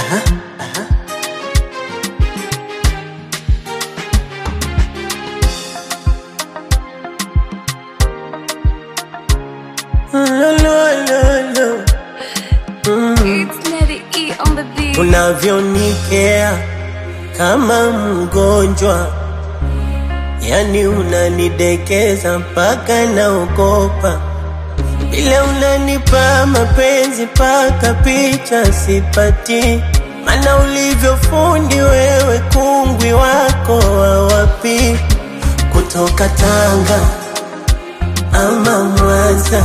Lo, lo, lo, lo. It's Lady E on the beat. Unavyonikea kama mgonjwa, yani unanidekeza mpaka naogopa, vile unanipa mapenzi mpaka picha sipati, mana ulivyofundi wewe, kungwi wako wa wapi, kutoka Tanga ama Mwanza,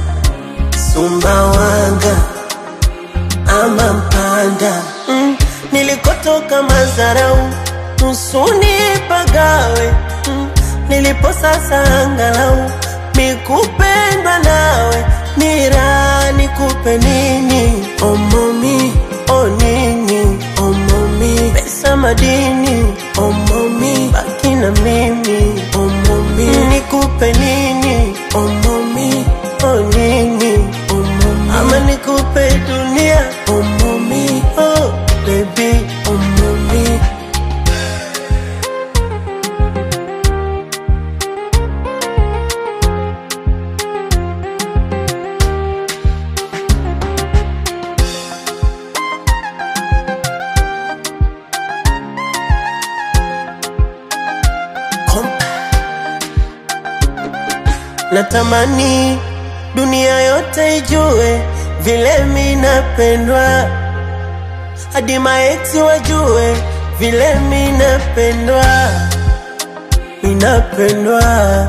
Sumbawanga ama Mpanda mm. Nilikotoka Mazarau, Musuni Pagawe mm. Nilipo sasa angalau mikupendwa nawe, nira nikupe nini? Omomi o nini? Omomi pesa madini? Omomi baki na mimi? Omomi nikupe nini? Omomi o nini? Omomi ama nikupe dunia? Omomi oh baby Omomi Natamani dunia yote ijue vile mi napendwa, hadi maeksi wajue vile mi napendwa, mi napendwa.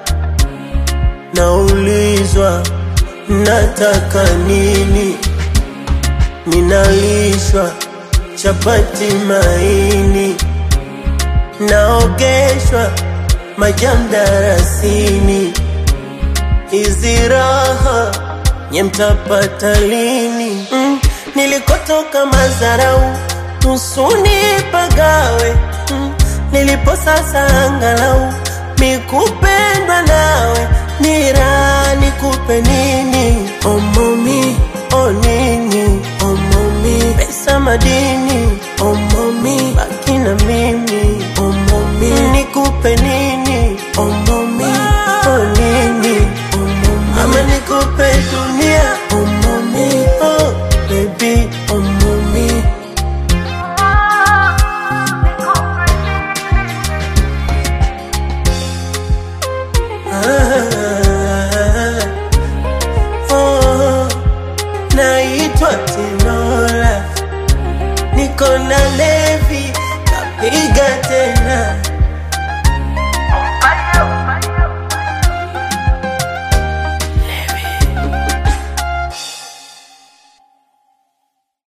Naulizwa nataka nini, ninalishwa chapati maini, naogeshwa majamdarasini hizi raha nye mtapata lini? Mm, nilikotoka Mazarau, Musuni Pagawe mm, nilipo sasa angalau mikupendwa nawe, nira nikupe nini? Omomi o nini? Omomi pesa madini? Omomi baki na mimi? Omomi nikupe nini? Omomi o nini? Omomi ama nikupe dunia? Omomi oh baby Omomi ah, oh, naitwa Tinola, niko na Levi kapiga tena